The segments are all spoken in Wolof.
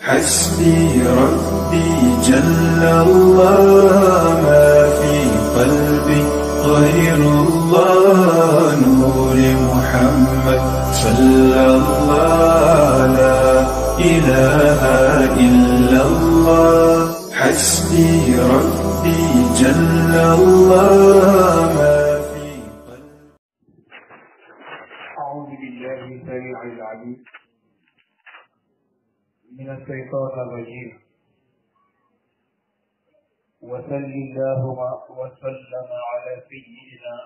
حسبي ربي جل الله ما في قلبي غير الله نور محمد صلى الله لا إله إلا الله حسبي ربي جل الله ما في قلبي أعوذ بالله السميع العليم من الشيطان الرجيم وصل اللهم وسلم على سيدنا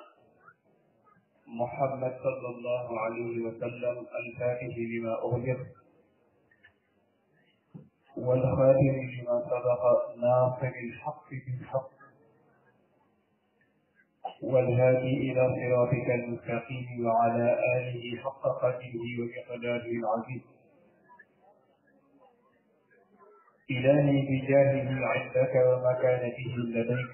محمد صلى الله عليه وسلم الفاتح لما أغلق والخاتم لما سبق ناصر الحق بالحق والهادي إلى صراطك المستقيم وعلى آله حق قدره ومقداره العظيم إلهي بجاهه عندك ومكانته لديك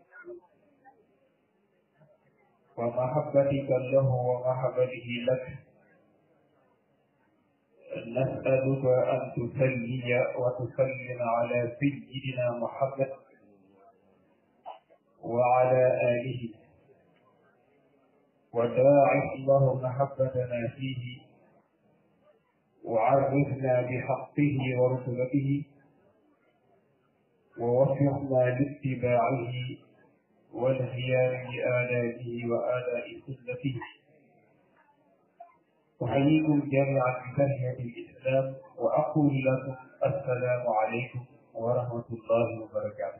ومحبتك له ومحبته لك نسألك أن تسلي وتسلم على سيدنا محمد وعلى آله وداعف الله محبتنا فيه وعرفنا بحقه ورتبته ووفقنا لاتباعه والقيام بآلائه وآلاء سنته أحييكم جميعا بتحية الإسلام وأقول لكم السلام عليكم ورحمة الله وبركاته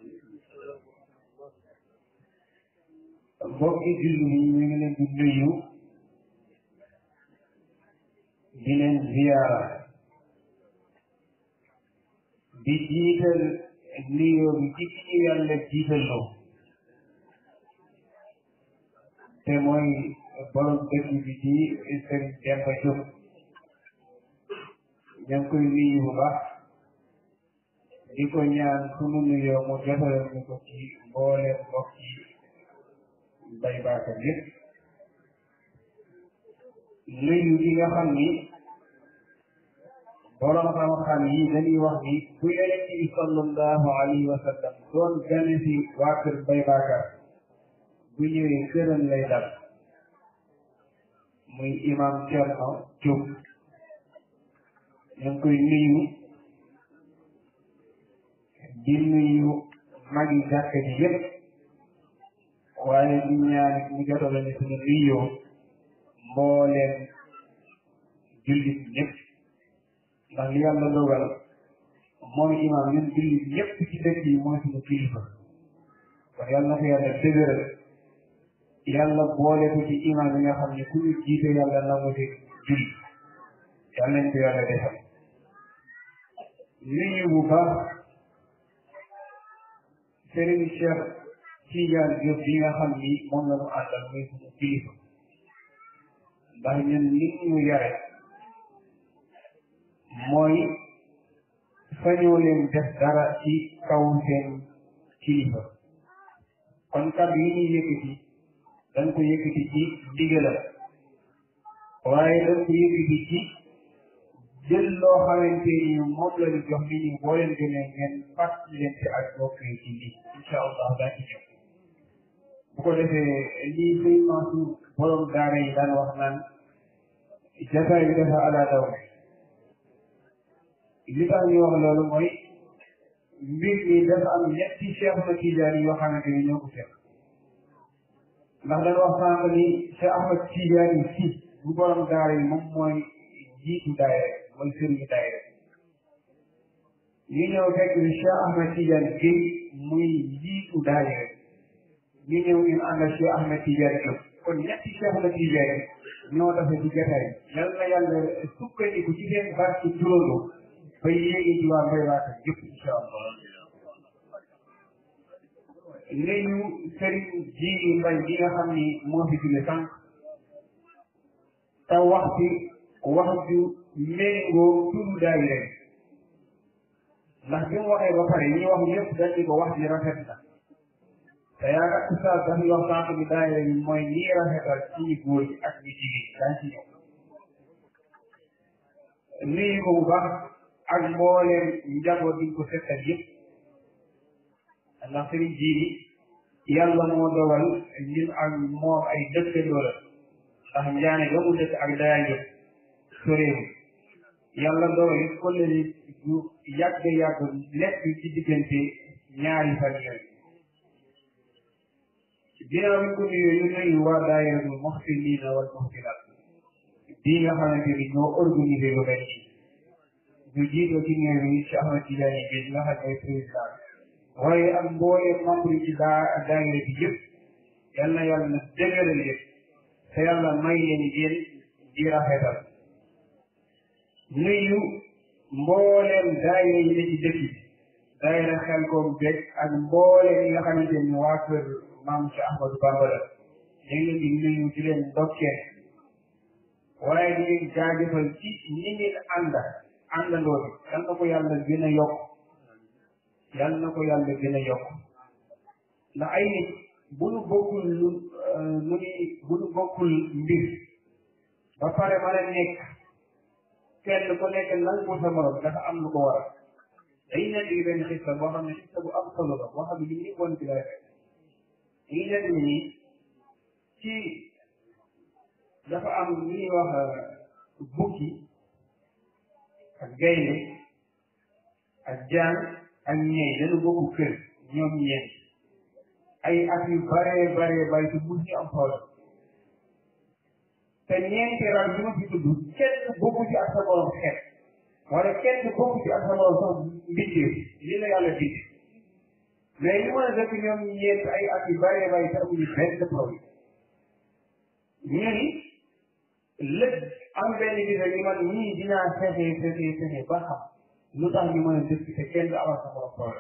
mbokki julli yi ñu ngi leen di nuyu di leen ziyaara di jiital nuyoo bi ci ki ñu yàlla jiital loo te mooy borom dëkk bi di Sëriñ Demba Diop ña ngi koy nuyu bu baax di ko ñaan sunu nuyoo mu jotalal ñu ko ci mbooleem mbokk yi bay baakam yëpp nuyu gi nga xam ni borom xam-xam yi dañuy wax ni bu yonent bi sallallahu alayhi wa sallam doon gane si waa kër bay baakar bu ñëwee këram lay dal muy imam Cerno Diop ñu ngi koy nuyu di nuyu magi jàkk ji yëpp waaye di ñaan ñu jotale ni suñu nuyoo mbooleem jullit ñëpp ndax li yàlla dogal mooy imaam ñun jullit ñëpp ci dëkk yi mooy suñu kilifa kon yàlla na ko yàlla dëgëral yàlla boole ko ci imaam yi nga xam ne ku ñu jiite yàlla nangu ci julli yàlla nañ ko yàlla defal nuyu bu baax Serigne Cheikh Tidiane Diop bi nga xam ni moom la ñu àndal muy suñu kilifa ndax ñun nit ñu yare mooy sañoo leen def dara ci kaw seen kilifa kon kàddu yi ñuy yëkkati dañ ko yëkkati ci ndigalam waaye dañ ko yëkkati ci jël loo xamante ni moom la ñu jox nit ñi boo leen gënee ngeen fàttali leen ci ak bokk yi ci lii incha allah daa ci ñëw bu ko defee lii sëñ Mansour borom daara yi daan wax naan jataay bi dafa ala daw li tax ñu wax loolu mooy mbir mi dafa am ñetti cheikh na Tidiane yoo xamante ni ñoo ko fekk ndax dañ wax sànq ni Cheikh Ahmad Tidiane si bu borom daara yi moom mooy jiitu daayira mooy sëriñu daayira ñu ñëw fekk ni Cheikh Ahmad Tidiane Guèye muy jiitu daayira ñu ñëw ñu ànd ak Cheikh Ahmed Tidiane Diop kon ñetti Cheikh Ahmed Tidiane ñoo dafa ci jotaay yal na yàlla sukkandiku ci seen barke juróodo ba yéegi ci waa mbay waata yëpp incha allah nuyu Serigne Jili Mbay bi nga xam ni moo fi jóge sànq te wax ci wax ju méngoo turu daayira ndax bi mu waxee ba pare ñi wax ñëpp dañ ko wax ji rafet na te yaakaar oustaz dañuy wax sànq bi daayira bi mooy nii rafetal ci ñu góor ñi ak ñu jigéen daañ ci ñëw nuyu ko bu baax ak mbooleem njaboot bi ko seqal yëpp ndax sëriñ jiiri yàlla moo dogal ñun ak moom ay dëkkandoo la ndax njaane ga mu dëkk ak dayange soréewu yàlla dogal it kollëre du yàgg yàgg nekk ci diggante ñaari fan yooyu ginnaaw bi ko nuyoo ñu nuyu waa daayiratul muxsinina wal muxsinat bii nga xamante ni ñoo organisé lu mel nii ñu jiitoo ci ñëw bi ci Ahmad Tidiane bi nga xam ne président waaye ak mboolee membre yi ci daa daayira bi yëpp yal na yàlla na dëgëral leen te yàlla may leen yéen di rafetal nuyu mbooleem daayira yi ne ci dëkk bi daayira xel koom beeg ak mbooleem yi nga xamante ni waa kër maam ci Ahmadou Bamba la ñu ngi leen di nuyu di leen ndokkee waaye di leen jaajëfal ci ñi ngeen ànd àndandoo bi yal na ko yàlla gën a yokk yal na ko yàlla gën a yokk ndax ay nit bu nu bokkul lu nu ni bu nu bokkul mbir ba pare mën a nekk kenn ku nekk lan ko sa morom dafa am lu ko waral dañuy nekk di benn xista boo xam ne xista bu am solo la boo xam ne li ñuy bon ci lay fekk dañuy nekk ni nii ci dafa am lu ñuy wax bukki ak gaynde ak jaan ak ñeey dañu bokk kër ñoom ñeent ay at yu bare bare bare te mun ñu am problème te ñeenti ral bi ma fi tudd kenn bokku ci ak sa borom xeet wala kenn bokku ci ak sa borom sax mbindeef li la yàlla bind mais li mën a def ñoom ñeent ay at yu bare bare te amuñu benn problème ñu ni lépp am benn bis rek man ñii dinaa fexe fexe fexe ba xam lu tax ñu mën a dëkk te kenn du amal sa borom problème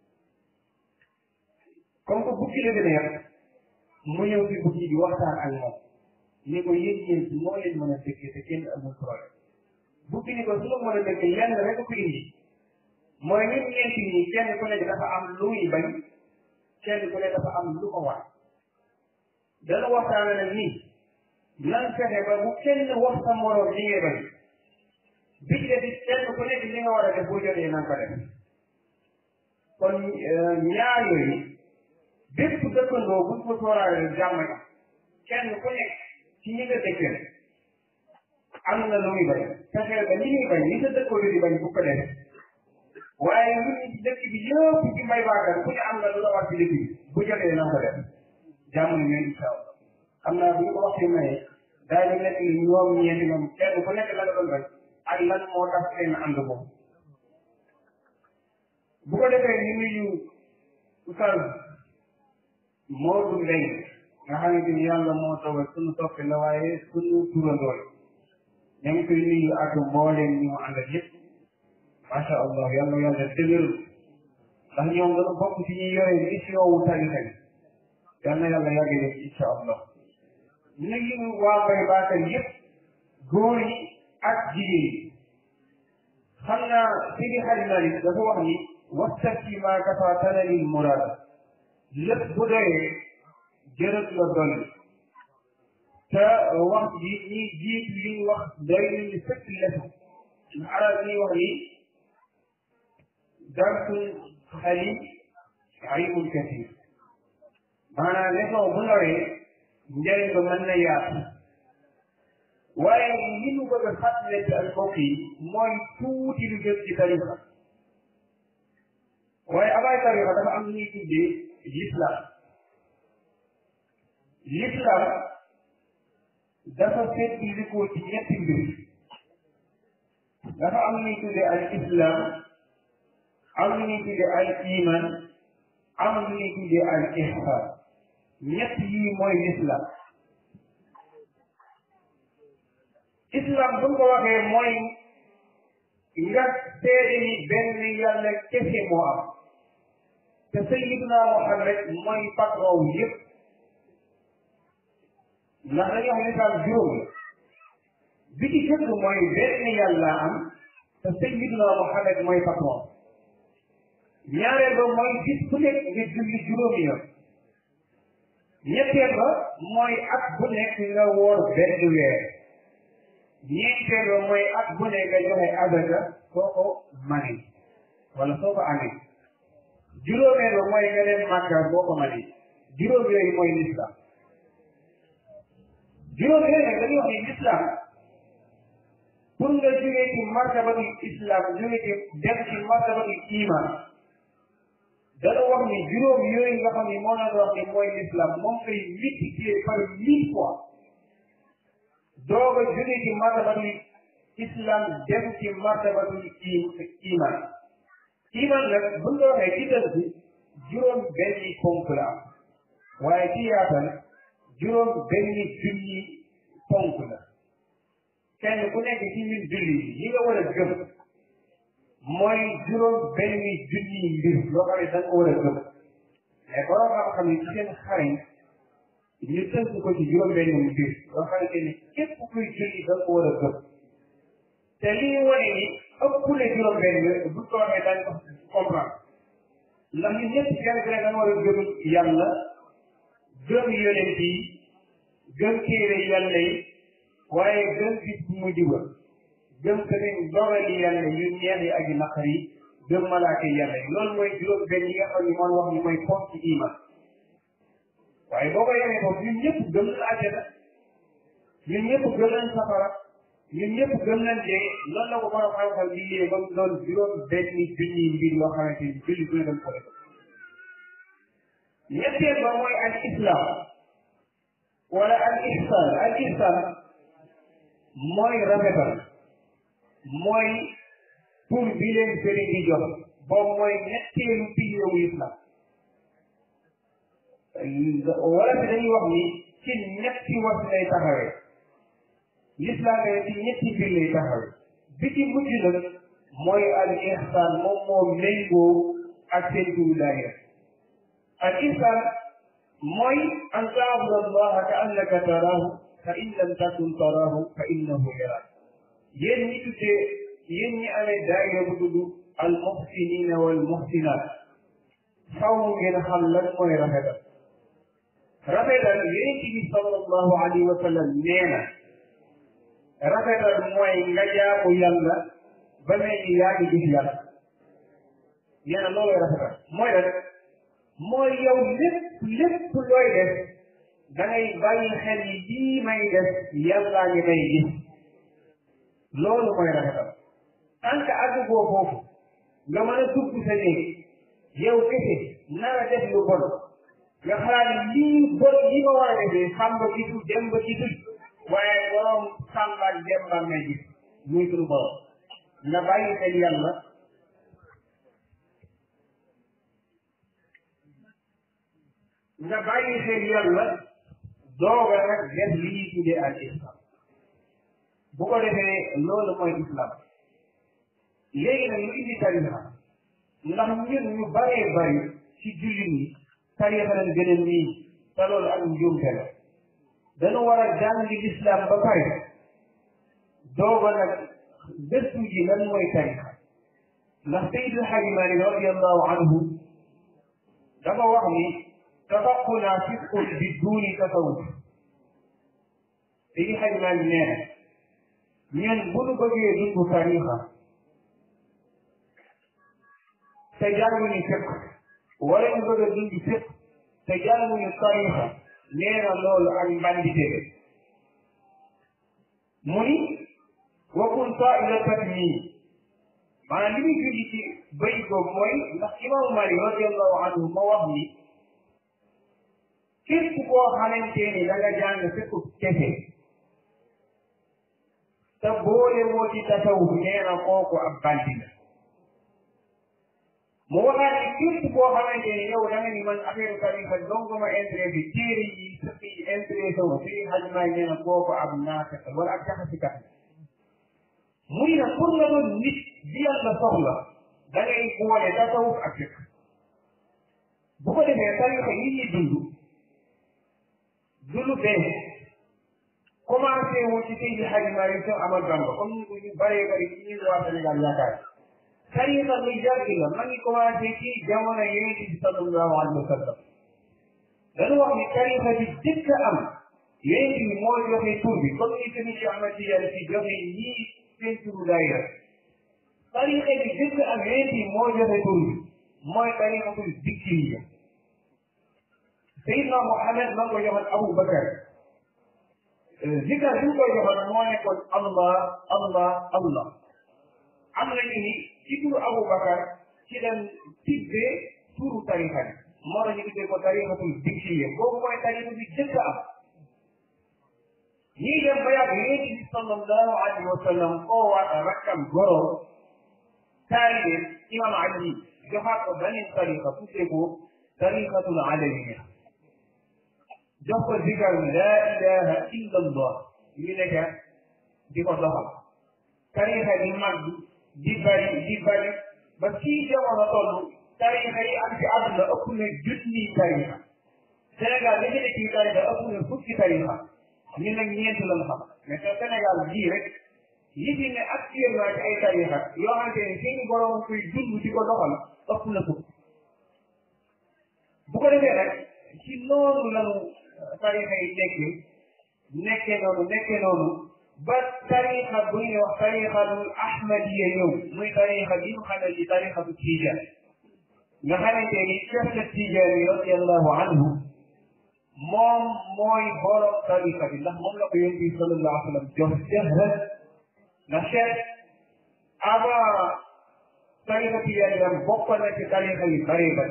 comme que bukki la gën a yàq mu ñëw ci bukki bi waxtaan ak moom ni ko yéen yéen ci moo leen mën a dëkk te kenn amul problème bukki ni ko su ma mën a dëkk lenn rek ko indi mooy ñun ñeenti ñi kenn ku nekk dafa am lu muy bañ kenn ku nekk dafa am lu ko war dana waxtaan nag nii nan fexe ba bu kenn wax sa moroom li ngay bañ bi ci def kenn ku nekk li nga war a def boo jotee nan ko def kon ñaar yooyu bépp dëkkandoo buñ ko sóoraale jàmm na kenn ku nekk ci ñi nga dëkkal am na lu muy bañ fexeel ba li muy bañ li sa dëkkandoo di bañ bu ko def waaye lu ñu ci dëkk bi yëpp ci mbay baagal ku ne am na lu la war ci dëkk bi bu jotee nan ko def jàmm na ñooy incha allah xam naa bu ñu ko waxee maye daañu nekk ni ñoom ñeenti ñoom kenn ku nekk la nga doon bañ ak lan moo tax seen ànd boobu bu ko defee ñu nuyu Oustaz Modou Mbengue nga xamante ni yàlla moo toogal suñu soppi la waaye suñu turandoo la ñu ngi koy nuyu ak mbooleem ñu mu àndal yëpp macha allah yàlla yàlla dëgëru ndax ñoom dañu bokk ci ñuy yore mission wu tarixa bi yal na yàlla yàgg leen incha allah nuyu waa Mbaye Bakar yëpp góor yi ak jigéen yi xam naa Sidi Hadj Malick dafa wax ni wastafti maa kafa tanalil murad lépp bu doyee jërët la dolli te wax ji ñi jiit li ñu wax doy nañu sëkk lesu ndax arab ñuy wax ni darsul xalim ayibul kathir maanaam leçon bu ndawee njëriñ ba mën na yaatu waaye li ñu bëgg a fàttali ci ak mbokk yi mooy tuuti lu jëm ci tarixa waaye abaay tarixa dafa am lu ñuy tuddee l'islam l'islam dafa seetlikoo ci ñetti mbir dafa am lu ñuy tuddee al islam am lu ñuy tuddee al iman am lu ñuy tuddee al ihsan ñett yii mooy l'islam islam bu ko waxee mooy nga seede ni benn yàlla kese moo am te sayyidina Muhammad mooy patron yëpp ndax dañuy wax lislaam juróom la bi ci jëkk mooy benn yàlla am te sayyidina Muhammad mooy patron ñaareel ba mooy bis bu nekk nga julli juróomi yoon ñetteel ba mooy at bu nekk nga woor benn weer ñeenteel ba mooy at bu ne nga joxe azaka soo ko manee wala soo ko amee juróomeel ba mooy nga dem Makka boo ko manee juróom yooyu mooy l'islam juróom yooyu nag dañuy wax ni l'islam pour nga jógee ci martabatul islam jógee ci dem ci martabatul iman dana wax ni juróom yooyu nga xam ni moo la wax ni mooy l'islam moom ngay multiplier par mille fois doog a jógee ci martabatul islam dem ci martabatul iman iman nag bu ñu waxee ci dëgg juróom benni ponk la am waaye ci yaatal juróom benni junni ponk la kenn ku nekk ci ñun julli yi nga war a gëm mooy juróom benni junni mbir loo xam ne da nga ko war a gëm mais borom xam-xam yi ci seen xarañ ñu tënk ko ci juróom benni mbir loo xamante ne képp kuy julli da nga ko war a gëm te lii wane ni ëpp na juróom benn bu ko waxee dañ ko comprendre ndax ñun ñëpp kenn ku ne da nga war a gëm yàlla gëm yonent yi gëm téere yàlla yi waaye gëm bis bu mujj ba gëm tamit dogali yàlla yu neex yi ak yu naqar yi gëm malaaka yàlla yi loolu mooy juróom benn yi nga xam ne moom wax ni mooy ponk ci iman waaye boo ko yemee foofu ñun ñëpp gëm nañ àjjana ñun ñëpp gëm nañ safara ñun ñëpp gëm nañ dee loolu la ko borom xam-xam liggéey ba mu doon juróom benn junni mbir yoo xamante ni julli bu ne dem ko def ñetteel ba mooy al islam wala al ihsan al ihsan mooy rafetal mooy pour bi leen sëriñ di jox boobu mooy ñetteelu pilier wu islam wala fi dañuy wax ni ci ñetti was lay taxawee l'islam ne ci ñetti mbir lay taxawee bi ci mujj nag mooy al ihsan moom moo méngoo ak seen wilaaya al ihsan mooy an taabuda allaha ka annaka taraahu fa in lam takun taraahu fa innahu yaraak yéen ñi tuddee yéen ñi amee daayira bu tudd al muhsinina wal muhsinat faw ngeen xam lan mooy rafetal rafetal yonent bi sallallahu alayhi wa sallam nee na rafetal mooy nga jaamu yàlla ba mel ni yaa ngi gis yàlla nee na loolu rafetal mooy lan mooy yow lépp lépp looy def da ngay bàyyi xel ni lii may def yàllaa ngi may gis loolu mooy rafetal tant que àgg boo foofu nga mën a dugg sa néeg yow kese nara def lu bon nga xalaat lii bon li nga war a defee Samba gisul Demba gisul waaye borom Samba ak Demba may gis muy sunu borom nga bàyyi xel yàlla nga bàyyi xel yàlla dooga nag def li ñuy tuddee al islam bu ko defee loolu mooy islam léegi nag ñu indi tarixa ndax ñun ñu baree bari ci jullit ñi tarixa lañ gën a nii te loolu ak njuumte la dañu war a jàngi l'islam ba pare dooga nag gëstu ji lan mooy tarixa ndax Seydil Hadji Malick radiallahu anhu dafa wax ni tafaquna fisqun bi duuni tasawuf Seydil Hadji Malick nee na ñun bu nu bëggee dund tarixa te jànguñu fiq wala ñu bëgg a dund fiq te jànguñu tarixa nee na loolu ak mbandite mu ni wa kun taa'ilatan nii maanaam li muy julli ci bëy boobu mooy ndax imaamu Malik radiallahu anhu ma wax ni képp koo xamante ni da nga jàng fiq kese te boole woo ci tasawuf nee na kooku ab bandi la mu waxaat ni képp koo xamante ni yow da nga ni man affaire tarixa dong ma intéressé téere yi sëq yi intéressé wu si xaj maay nee na kooku ab naafeq wala ab jaxasikat mu ni nag pour nga doon nit bi yàlla soxla da ngay boole tasawuf ak fiq bu ko defee tarixa yi ñuy dund du lu bees commencé wu ci Seydi Hadji Malick Sy Ahmad Bamba comme ñu ñu bëree bëri ci ñun waa Sénégal yaakaar tariqa lu yàgg la ma ngi commencé ci jamono Yonent bi sallallahu alayhi wa sallam dañu wax ni tariqa bi jëkk am yonent bi moo joxe tur bi comme ni tamit Cheikh Ahmad Tidiane si joxe ñii seen turu daayira tarixa bi jëkk ak yonent bi moo joxe tur bi mooy tarixatul zikriya Seydina Mohamed ma ngi ko joxoon Abu Bakar zikar bi mu koy joxoon moo nekkoon Allah Allah Allah am nañu ni ci turu Abu Bakar ci leen tibbee turu tarixa bi moo tax ñu tuddee ko tarixatul zikriya boobu mooy tarixa bi jëkk am ñii dem ba yàgg yonent bi sallallahu alayhi wa sallam koo waat rakkam goro taalibe imam Ali joxaat ko beneen tariqa tuddee ko tariqatul alamiya jox ko zikar la ilaha illa allah ñu nekk di ko doxal tariqa di mag di bari di bari ba fii jamono toll tariqa yi am ci àdduna ëpp na junni tariqa Sénégal li ñu nekk ci tariqa ëpp na fukki tariqa ñun nag ñeent lañ xam mais te Sénégal bii rek li fi ne actuellement ci ay tarixa yoo xamante ne seeni borom koy dund di ko doxal ëpp na fukk bu ko defee nag ci noonu lanu tarixa yi nekkee nekkee noonu nekkee noonu ba tarixa bu ñuy wax tarixatul ahmadiya ñëw muy tarixa bi ñu xamee ci tarixatu tijaan nga xamante ni Cheikh na tijaan yi radiallahu anhu moom mooy borom tarixa bi ndax moom la ko yonent bi sallallahu alayhi wa sallam jox jahran ndax Cheikh avant tarixa tijaan yi bokk na ci tarixa yi bari bari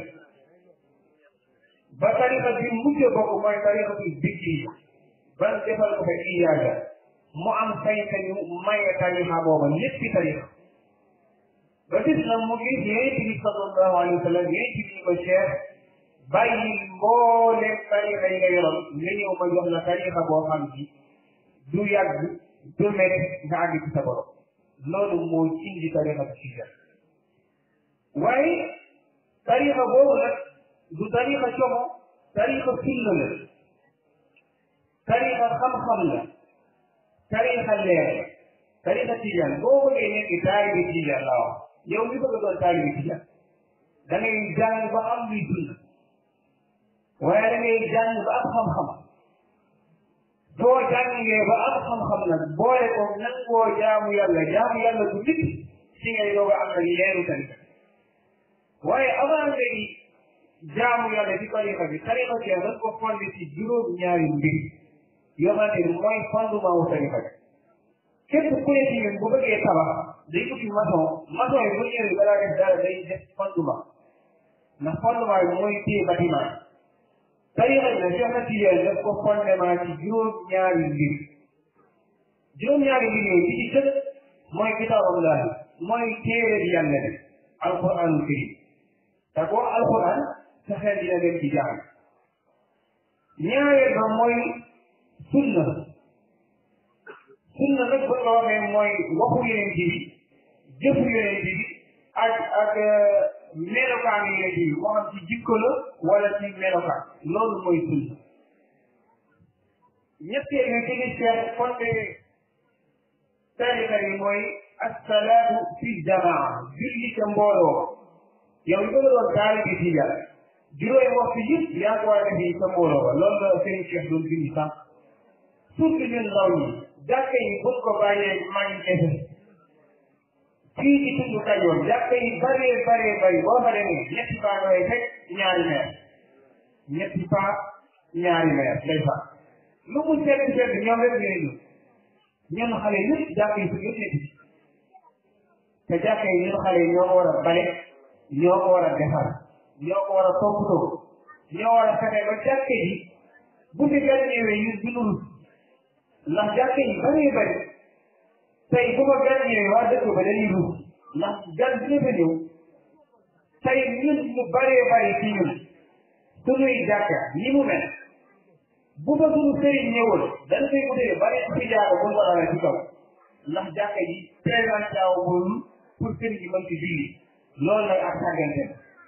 ba tarixa bi mujj bokk mooy tarixa bi bikki ban defal ko fa iyaaga mu am sañ-sañu maye tarixa booba ñetti tarixa ba gis na mu gis yonent bi sallallahu alayhi wa sallam yonent bi ko Cheikh bàyyi mbooleem tarixa yi nga yoroon nga ñëw ma jox la tarixa boo xam ci du yàgg du mel nga àgg ci sa borom loolu moo indi tarixa bi ci jar waaye tarixa boobu nag du tarixa como tarixa sunna la tarixa xam-xam la tarixa leer la tarixa tijaan boo bëggee nekk taalibi tijaan laa wax yow mi bëgg a doon taalibi tijaan da ngay jàng ba am luy sunna waaye da ngay jàng ba am xam-xam boo jàngee ba am xam-xam nag boole ko nangoo jaamu yàlla jaamu yàlla bu nit ci ngay doog a am nag leeru tarixa waaye avant ngay jaamu yàlla ci tarixa bi tarixa bi dañ ko fondé ci juróom ñaari mbir yoo xamante ni mooy fondement wu tarixa bi képp ku ne ci ñun bu bëggee tabax day uti maçon maçon yi bu ñëwee balaa def dara day def fondement ndax fondement bi mooy téye bâtiment tarixa bi nag Cheikh na Tijaan daf ko fondement ci juróom ñaari mbir juróom ñaari mbir yooyu bi ci jëkk mooy kitaabullah mooy téere bi yàlla bi alquranul karim te boo alquran sa xel dina dem ci jàng ñaareel ba mooy sunna sunna nag bu ko waxee mooy waxu yeneen bi jëfu yeneen bi ak ak melokaan yeneen bi moo xam ci jikko la wala ci melokaan loolu mooy sunna ñetteel nga ci ni seet fonde tarixa yi mooy assalaatu fi jamaa julli ca mbooloo yow li bëgg doon taalibi tijaan juróomi waxtu yëpp yaa ko war a def sa mbooloo ba loolu la sëriñ Cheikh doon bind sax surtout ñun ndaw ñi jàkka yi buñ ko bàyyee maa ngi kese fii ci tundu Kajoor jàkka yi bëree bëree bëri boo fa demee ñetti paa ngay fekk ñaari meer ñetti paa ñaari meer day fa lu mu seet seet ñoom rek ñooy ñu ñun xale yëpp jàkka yi su yëpp nekk ci te jàkka yi ñun xale yi ñoo ko war a bale ñoo ko war a defar ñoo ko war a toppatoo ñoo war a fexe ba jàkka yi bu fi gan ñëwee ñu du nuru ndax jàkka yi bëree bëri tey bu ko gan ñëwee waa dëkk ba dañuy rus ndax gan dina fa ñëw tey ñun ñu bëree bëri ci ñun sunuy jàkka ni mu mel bu fa sunu sëriñ ñëwoon dañ koy utee bari ci jaaga bu ko dara ci kaw ndax jàkka ji présenté wul pour sëriñ yi mën ci julli loolu nag ak sàggante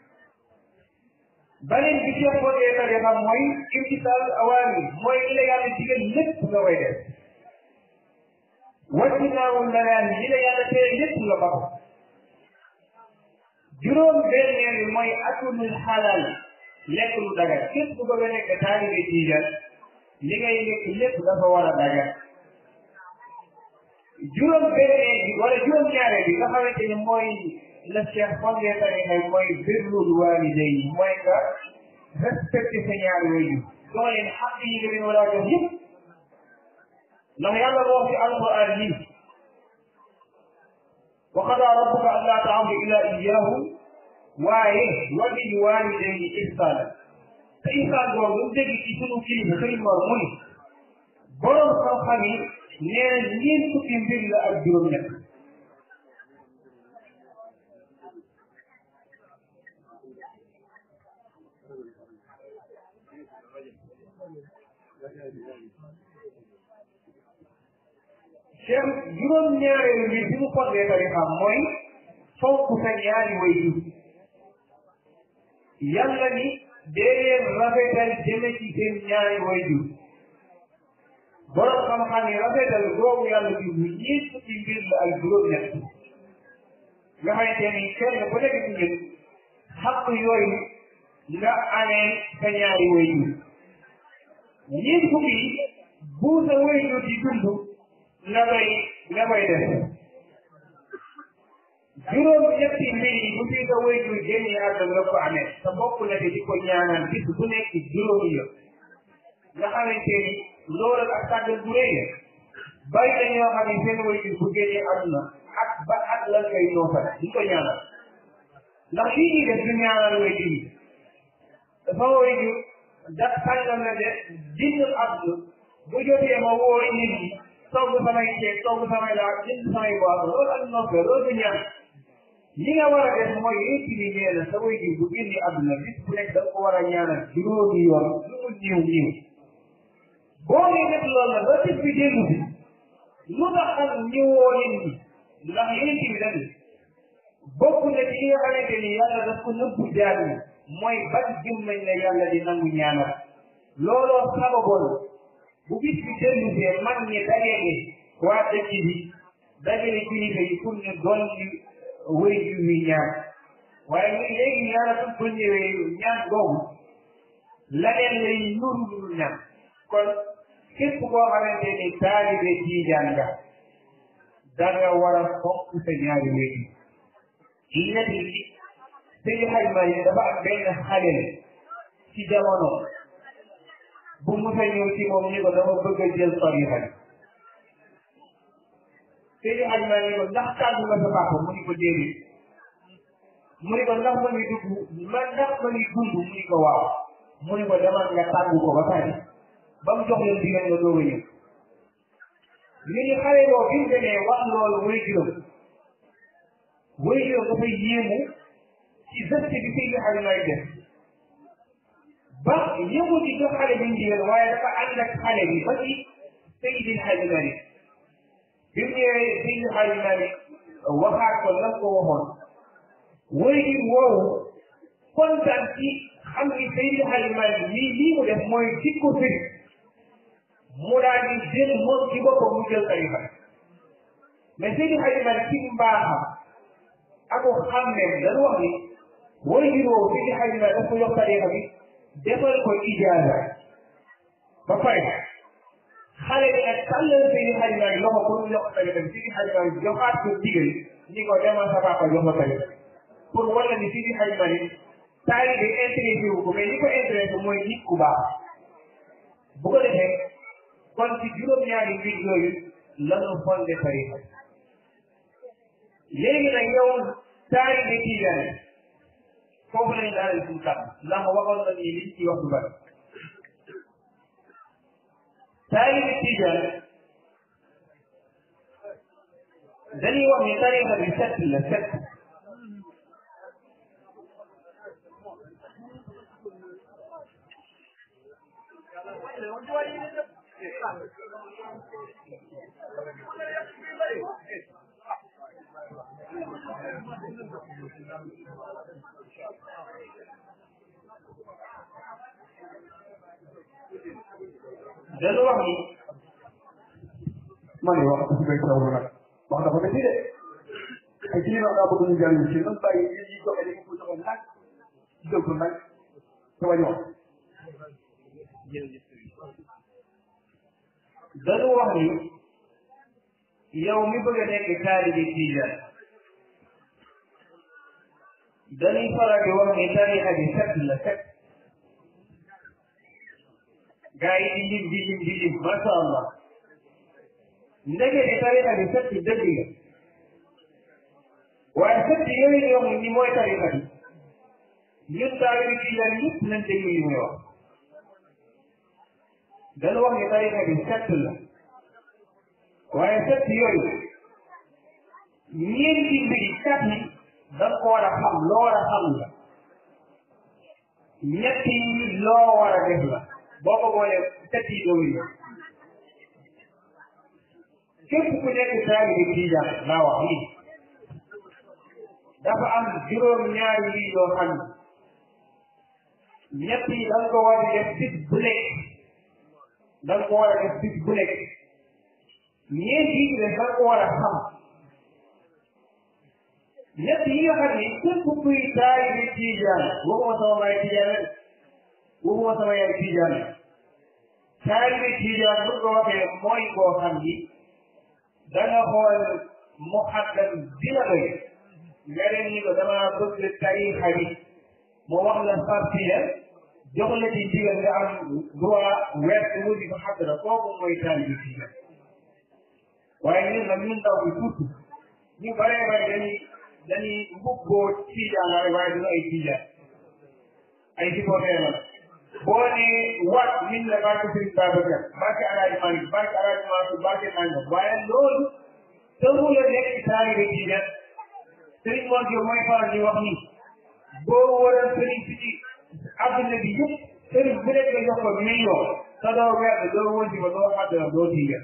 beneen bi ci ko dee ta defam mooy imtisal awaami mooy li la yàlla digal lépp nga koy def wàccinaawu lanaan li la yàlla tere lépp nga ba ko juróom benneel bi mooy akulul xalaal lekk lu dagal képp ku bëgg a nekk taalibe tijaan li ngay lekk lépp dafa war a dagan juróom benn bi wala juróom ñaareel bi nga xamante ni mooy la cheikh fondé tarixa mooy birrul waalidayni mooy nga respecté sa ñaari waajur doo leen xaq yi nga leen war a jox yëpp ndax yàlla moo wax ci alquran nii wa qadaa rabbuka an laa ta'budu illa iyyahu waaye wa bil waalidayni ihsaana te ihsaan boobu lu dégg ci sunu kilifa sëriñ Mor mu ni borom xam-xam yi nee na ñeent fukki mbir la ak juróom-ñett cheikh juróom-ñaareelu mbir bi mu fondee tarixam mooy fonk sa ñaari waajur yàlla ni dee leen rafetal jëme ci seen ñaari waajur borom xam-xam yi rafetal googu yàlla bi bu ñeent fukki mbir la ak juróom-ñett nga xamante ni kenn ku nekk ci ñun xaq yooyu nga amee sa ñaari waajur ñeent fukki yi bu sa waajur di dund nga koy nga koy def juróom ñetti mbir yi bu fi sa waajur génnee àdduna nga ko amee sa bopp la di ko ñaanal bis bu nekk juróomi yoon nga xamante ni loolu ak sàggal bu rëy bari na ñoo xam ne seen waajur bu génnee àdduna ak ba ak lan ngay noosal di ko ñaanal ndax lii ñuy def du ñaanal waajur yi dafa waajur da sàngal na de dinn àdduna bu jotee ma woo nit ñi togg samay ceeb togg samay laa jënd samay boisson loolu ak noppee loolu du ñaan li nga war a def mooy yéegi ni nee na sa waajur bu génne àdduna bis bu nekk da nga ko war a ñaanal juróomi yoon lu mu ñëw ñëw boo dee def loolu la ba bis bi dellu si lu tax ak ñëwoo nit ñi ndax yéegi bi dañu bokk na ci li nga xamante ni yàlla daf ko nëbbu jaar ni mooy ban jëmmañ la yàlla di nangu ñaanal looloo sababoon bu bis bi dellu see mag ñi dajale waa dëkk bi dajale kilifa yi pour ñu doon ñu wéy ju wi ñaan waaye ñu léegi yàlla su ko ñëwee ñaan boobu laneen lay nuru nuru ñaan kon képp koo xamante ni taalibe tiijaan nga danga war a fonk sa ñaari wéy yi net yi sëñ xayma yi dafa am benn xale ci jamono bu musa ñëw ci moom ni ko dama bëgg a jël tarixa bi sëñ xayma ni ko ndax tàggu nga sa papa mu ni ko déedéet mu ni ko ndax ma ngi dugg ma ndax ma ngi dund mu ni ko waaw mu ni ko demal nga tàggu ko ba pare ba mu jox leen digal nga doog a ñëw ñu ni xale boo bi mu demee wax loolu way juróom way juróom dafay yéemu ci geste bi Seydi Hadji Malick def ba yëngu ci jox xale bi ndigal waaye dafa ànd ak xale bi ba ci Seydi Hadji Malick bi mu ñëwee Seydi Hadji Malick waxaat ko lan ko waxoon way di woowu kontaan ci xam ni Seydi Hadji Malick lii lii mu def mooy jikko fi mu daal di jël moom ci boppam mu jël tarixa mais Seydi Hadji Malick ci mbaaxam ak xam ne dañu wax ni way di woowu Seydi Hadji Malick daf ko jox tarixa bi defal ko ijaaza ba pare xale bi nag tàllal Seydi Hadji Malick loxo pour mu jox ko tarixa bi Seydi Hadji Malick joxaat ko digal ni ko demal sa papa jox ko tarixa pour wala ni Seydi Hadji Malick taalibe intéressé wu ko mais li ko intéressé mooy nit ku baax bu ko defee kon ci juróom-ñaari mbir yooyu lanu fondé tarixa léegi nag yow taalibe Tijaan foofu lañ daaneel suñu kàddu ndax waxoon na ni liñ ci wax du bari taalibe Tijaan dañuy wax ni tarixa bi set la set dañu wax ni ma ne wax dëgg bay taw nag wax dafa métti de ay ci wax daa bëgg ñu jàng ci nan bàyyi yi ñuy joxe dañu ko joxe nag dëgg nag te wañ wax dañu wax ni yow mi bëgg a nekk taalibe tijaan dañuy faral di wax ni tarixa bi set la set gaa yi di lim di lim di lim masha allah ndeke ni tarixa bi set dëgg la waaye set yooyu di wax ni mooy tarixa bi ñun taalibe tijaan yëpp nañ déglu li muy wax dañu wax ni tarixa bi set la waaye set yooyu ñeenti mbiri kat yi da nga ko war a xam loo war a xam la ñett yi loo war a def la boo ko boolee set yi doo yi képp ku nekk taalibe tijaan laa wax nii dafa am juróom ñaari yi yoo xam ne ñett yi da nga ko war a def bis bu nekk da nga ko war a def bis bu nekk ñeent yi ne da nga ko war a xam ñett yi nga xam ne képp kuy taalibe tijaan waxuma sama baay tijaan waxuma sama yaay tijaan taalibe tijaan bu ko waxee mooy koo xam ni da nga xool muhaddam bi la doy nga dem ni ko dama bëgg tarixa bi mu wax la fartiya jox la ci ndigal nga am droit weer mu di ko xaddara kooku mooy taalibe tijaan waaye ñun nag ñun ndaw bi surtout ñu baree bare dañuy dañuy mbubboo tijaan la rek waaye duñu ay tijaan ay supporter la boo ne waat min la barke Sëriñ Babacar barke Alaaji Malik barke Alaaji Mansour barke nangam waaye loolu tënku la nekk taalibe tijaan Sëriñ Mor Diop mooy faral di wax ni boo waral sëriñ si ci adduna bi yëpp sëriñ bu nekk nga jox ko million te doo weer doo wënti ba doo xaddara doo tijaan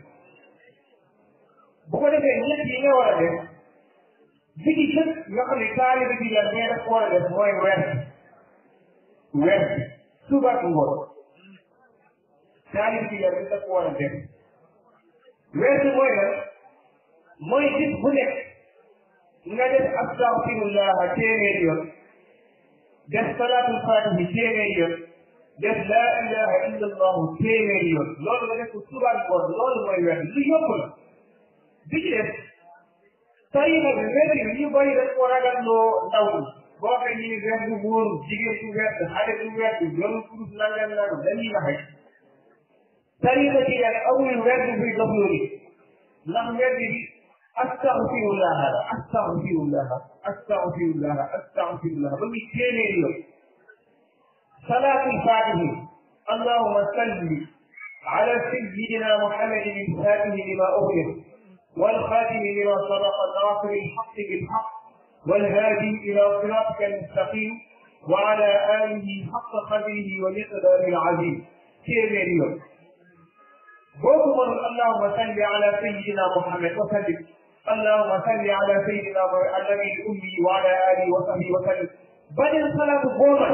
bu ko defee ñett yi nga war a def bi ci jëkk nga xam ne taalibe bi la mais daf ko war a def mooy weer weer suba ak ngoon taalibe bi la bi daf ko war a def weer bi mooy lan mooy bis bu nekk nga def astaghfirullah téeméer yoon def salaatul fatihi téeméer yoon def laa ilaha illa allahu téeméer yoon loolu nga def ko suba ak ngoon loolu mooy weer lu yokk la bi ci def tarixa bi weer yi ñu bëri dañ ko ragalloo ndaw ñi boo xam ni weer bu wóor jigéen bu wert xale bu wert yoonu kurus nangam nangam dañuy naxe tarixa ci yàlla amul weer bu buy dox loolu ndax weer bi astaghfirullah la astaghfirullah astaghfirullah astaghfirullah ba muy téeméeri yoon salaatul fatihi allahuma salli ala sayyidina muhammadin al-fatihi lima ughliq والخاتم لما سبق ناصر الحق بالحق والهادي الى صراطك المستقيم وعلى اله حق قدره ومقداره العظيم كيف اليوم بوكم اللهم صل على سيدنا محمد وسلم اللهم صل على سيدنا النبي الامي وعلى اله وصحبه وسلم بدل صلاه الظهر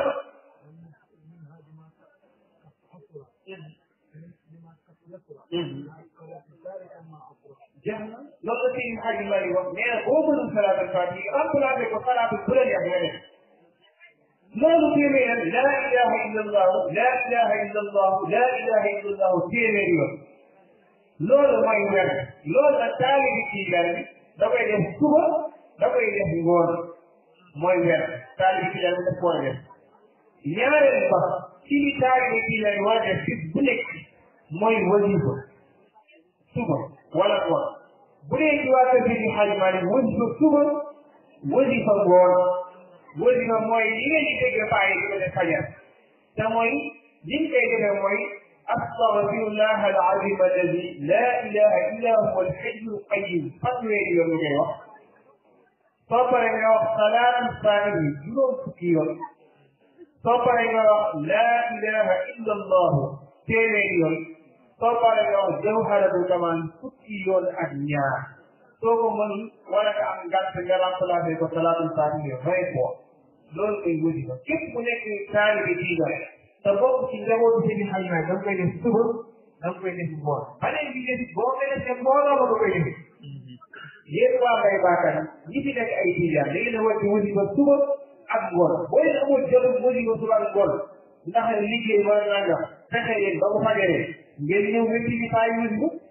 jeex na loolu la Seydi Hadji Malick wax nee na boo mënul salaatul fatihi remplacé ko salaatu bu la neex nga def loolu téeméer laa ilaha illa allahu laa ilaha illa allahu laa ilaha illa allahu téeméer yoon loolu mooy weer loolu nag taalibi tijaan bi da koy def suba da koy def ngoon mooy weer taalibi tijaan bi daf ko war a def ñaareel ba ci li taalibi tijaan bi war a def bis bu nekk mooy wasifa suba wala ngoon bu dee ci waa kër Seydi Hadji Malick wasifa suba wasifa ngoon wasifa mooy li ngeen di dégg faa yi di ko def fajar te mooy li ñu koy defee mooy astaghfirullah al-azim alladi la ilaha illa huwa al-hayy al-qayyum fanweeri yoon ngay wax soo paree nga wax salaatu fatihi juróom fukki yoon soo paree nga wax la ilaha illa allah téeméeri yoon soo paree nga wax jawharatul kamal fukki yoon ak ñaar soo ko mënul wala nga am ngàtt nga remplacé ko salaatul fatihi vingt fois loolu koy wasifa képp ku nekk taalibe diiga te bokk ci njabootu Seydi Hadji Malick da nga koy def suba da nga koy def ngoon beneen bi nga boo koy def ne mbooloo ma nga koy def yéen waa Mbaye Bakar ñi fi nekk ay tijaan da ngeen a wàcc wasifa suba ak ngoon boo leen amul jotul wasifa suba ak ngoon ndax liggéey wala nangam fexe leen ba mu fajaree ngeen ñëw nga ci faa wasifa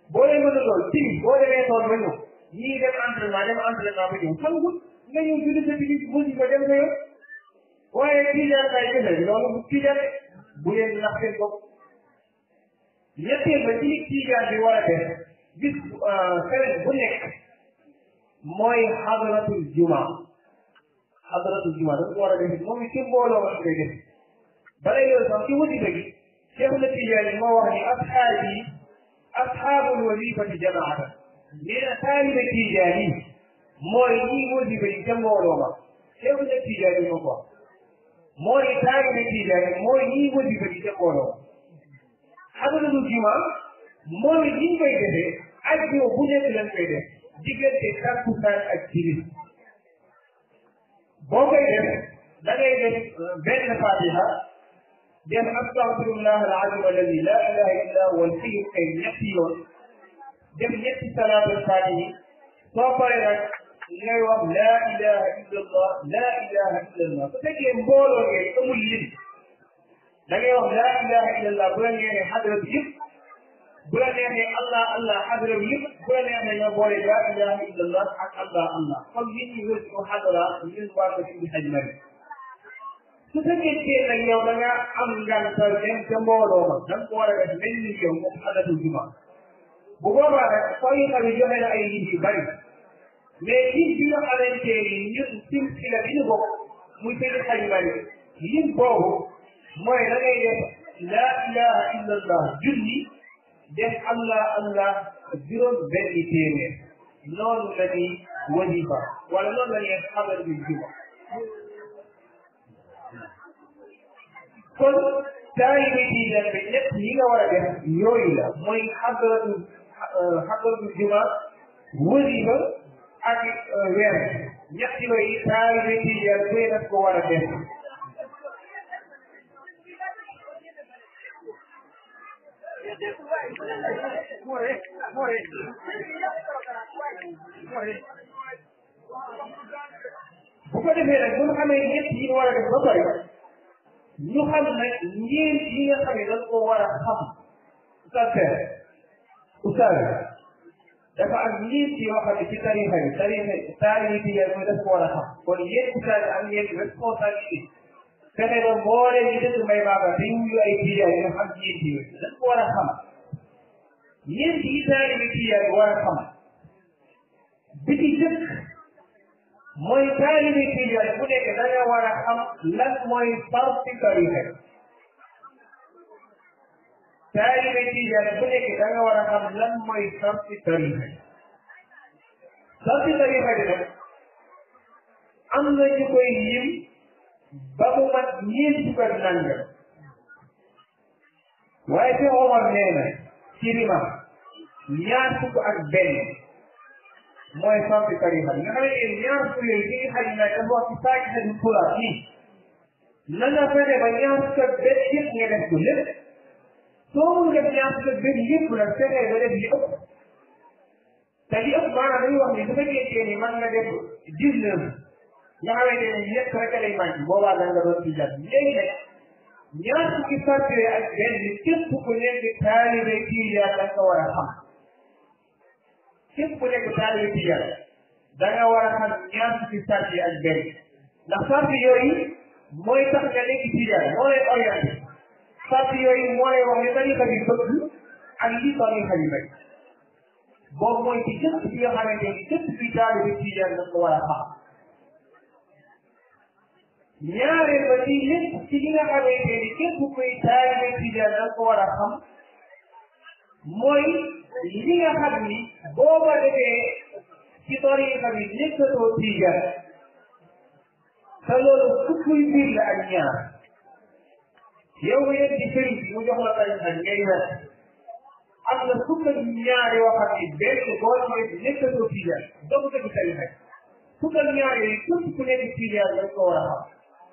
boo leen mën a lool tigi boo demee tool ba ñëw ñii dem entraînement dem entraînement ba ñëw sangul nga ñëw julli sa tigi musi ko dem sa yoon waaye tijaan kay defe loolu bu tijaan bu leen nax seen bopp ñetteel ba ci tijaan bi war a def bis semaine bu nekk mooy xadratul juma xadratul juma dafa ko war a def moom it ci mbooloo ma koy def bala yow sax ci wasifa gi cheikh na tijaan moo wax ni asxaab yi asxaabul wasifati jamaata nee na taalibe tijaan yi mooy ñii wasifa yi ca mbooloo ma cheikh na tijaan yi moo ko wax mooy taalibe tijaan yi mooy ñii wasifa yi ca mbooloo ma xadratul juma moom it ñu koy defee ajjuma bu nekk lañ koy def diggante takkusaan ak timis boo koy def da ngay def benn fatiha def astaghfirullah al-azim alladi la ilaha illa huwa al-hayyul qayyum ñetti yoon def ñetti salaatul fatihi soo paree nag ngay wax la ilaha illa allah la ilaha illa allah su fekkee mbooloo ngeen amul lim da ngay wax la ilaha illa allah bu la ngeenee xadra bi yëpp bu la neexee allah allah xadra bi yëpp bu la neexee ñoo boole la ilaha illa allah ak allah allah comme nit ñi wër ko xadra ñun waa ko ci xaj mari su fekkee nag yow da nga am ngantal dem ca mbooloo ma da nga ko war a def mel ni yow moom xadatul juma bu boobaa nag tariqa bi joxe na ay nit yu bari mais lim bi nga xamante ni ñun silsila bi ñu bokk muy seen xaj mari lim boobu mooy da ngay def la ilaha illa allah junni def allah allah juróom benn téeméer noonu la ñuy wasifa wala noonu la ñuy xabar bi juma kon taalibe tiijaan bi ñett yi nga war a def yooyu la mooy xadratu xadratu juma wasifa ak weer ñett yooyu taalibe tiijaan bi daf ko war a def bu ko defee nag bu ñu xamee ñett yi war a def ba pare ñu xam nag ñeent yi nga xam ne dañ ko war a xam oustaz oustaz dafa am ñeent yoo xam ne ci tarixa bi tarixa taalibi bi mooy dafa ko war a xam kon yéen oustaz am ngeen responsabilité fexe ba mboole ñu dëkk may baaba te ñu ay tijaan yi xam ñeent yooyu dañ ko war a xam ñeent yi taalibi tijaan war a xam bi ci jëkk mooy taalibi tijaan bu nekk da nga war a xam lan mooy farti tarixa taalibi tijaan bu nekk da nga war a xam lan mooy farti tarixa farti tarixa bi nag am na ñu koy lim ba mu mat ñeent fukk ak nangam waaye fi Omar nee na ci rimam ñaar fukk ak benn mooy farti tarixa bi nga xam ne ñaar fukk yooyu ci xaj na dafa wax ci saaki xaju pula fii na nga fexe ba ñaar fukk ak benn yëpp nga def ko lépp soo mun def ñaar fukk ak benn yëpp nag fexe ba def li ëpp te li ëpp maanaam dañuy wax ni bu fekkee ni mën nga def dix-neuf nga xamante ne ñett rek lay manqué boobaa da nga doon tijaan léegi nag ñaar fukki sart yooyu ak benn képp ku nekk taalibe tijaan da nga war a xam képp ku nekk taalibe tijaan da nga war a xam ñaar fukki sart yi ak benn ndax sart yooyu mooy tax nga nekk tijaan moo lay orienté sart yooyu moo lay wax ne tarixa bi bëgg ak li tarixa bi bañ boobu mooy ci képp ki nga xamante ni képp ki taalibe tijaan da nga ko war a xam ñaareel ba ci lépp ci li nga xamante ni képp kuy taalibe tijaan da ko war a xam mooy li nga xam ni boo ko defee ci tariixa bi nekkatoo tijaan te loolu fukkuy mbir la ak ñaar yow nga yegg ci sëriñ bi mu jox la tariixa bi ngay wet am na fukk ak ñaar yoo xam ni benn boo ci nekkatoo tijaan doo ko ci tariixa bi fukk ak ñaar yooyu képp ku nekk tijaan da ko war a xam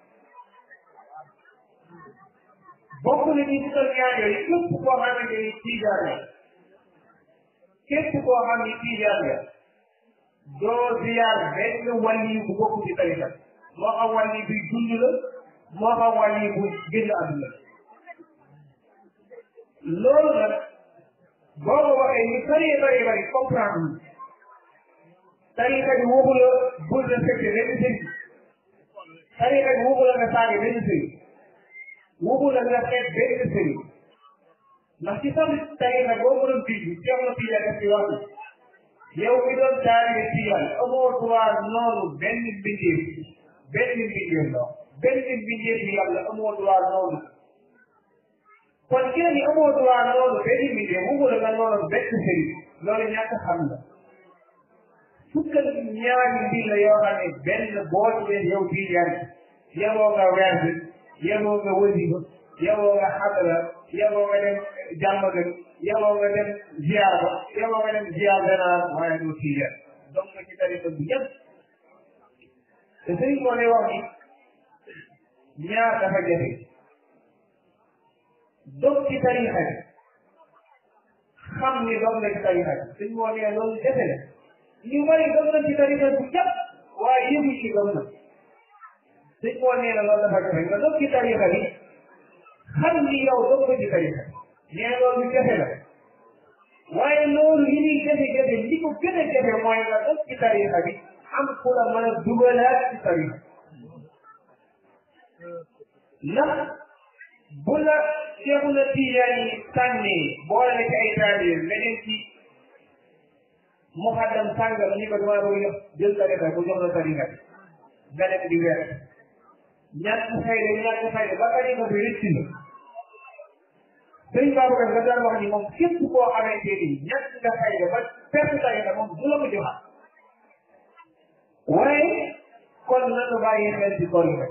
bokk na ci fukk ak ñaar yooyu képp koo xamante ni tijaan la képp koo xam ni tijaan la doo ziyaar benn wàlli bu bokk ci tarixa moo xam wàlli bi dund la moo xam wàlli bu génn àdduna loolu nag boo ko waxee ñu bëree bëri bëri comprendre ñu tariqa bi waxu la bul respecté benn sëriñ tariqa bi waxu la nga saaga benn sëriñ waxu la nga xeet benn sëriñ ndax ci sam tariqa boo mënoon bind Cheikh na Tijaan def ci wax yow mi doon taalibe Tijaan amoo droit noonu benn mbindeef benn mbindeef la benn mbindeef bi yàlla amoo droit noonu kon ki ni amoo droit noonu benn mbindeef waxu la nga noonu benn sëriñ loolu ñàkk xam la fukkal ñaari mbir la yoo xam ne benn boo ci leen yow Tijaan yeboo nga werd yeboo nga wasifa yeboo nga xadara yeboo nga dem jàmmagan yeboo nga dem ziar ba yeboo nga dem ziar benaan waaye doo Tijaan donc nga ci tariqa bi yëpp te sëriñ moo lay wax ni ñaar dafa jafe dog ci tariqa bi xam ni dog nga ci tariqa bi sëriñ moo nee loolu jafe la ñu bari gëm na ci tariqa bu jàpp waaye yëgu ci gëm na sëñ moo nee na loolu dafa jafe nga dog ci tariqa bi xam ni yow dog nga ci tariqa bi nee loolu jafe la waaye loolu li ñuy jafe-jafe li ko gën a jafe mooy nga dog ci tariqa bi am ku la mën a dugalaat ci tariqa ndax bu la Seexu na Tijaan yi sànnee boole na ci ay taalibe leneen ci muxaddam sàngam ni ko dama bëgg jël tariqa bu jox la tariqa bi nga dem di weer ñàkk fayda ñàkk fayda ba tariqa bi rëcc na sëñ Babacar nga daan wax ni moom képp koo xamante ni ñàkk nga fayda ba perte tariqa moom du la ko joxaat waaye kon nanu bàyyi xel ci koor yi rek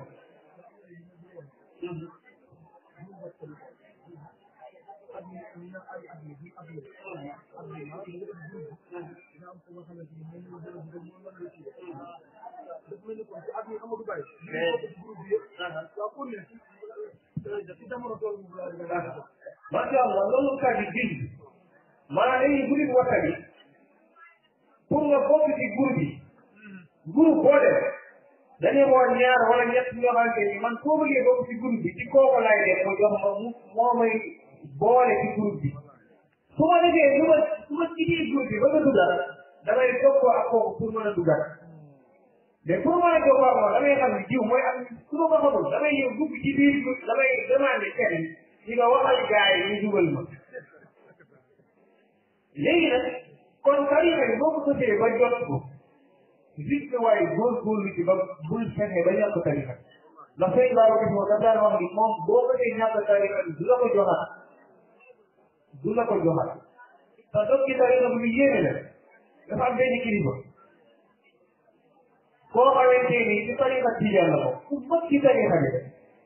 macha allah loolu kàddu gi maanaam dañuy groupe WhatsApp bi pour nga bokk ci groupe bi groupe boo def dañuy woo ñaar wala ñett ñoo xamante ni man soo bëggee bokk ci groupe bi ci kooku laay def mu jox ma mu moo may boole ci groupe bi su ma defee su ma su ma ci biir groupe bi ba nga dugal damay jokkoo ak kooku pour mën a dugal mais pour mën a jokkoo ak moom damay xam ne jiw mooy am su ma ko xamul damay ñëw dugg ci biir groupe damay demandé kenn ñi nga waxal gars yi ñu dugal ma léegi nag kon tariqa bi boo ko sotee ba jot ko gis nga waaye góorgóorlu ci ba bul fexe ba ñàkk tariqa ndax sëñ Baaba gis moo daf daan wax ni moom boo ko dee ñàkk tariqa bi du la ko joxaat du la ko joxaat te dog ci tariqa bi lu yéene la dafa am benn kilifa koo xamante ni ci tariqa tijaan la ko ku mag ci tariqa bi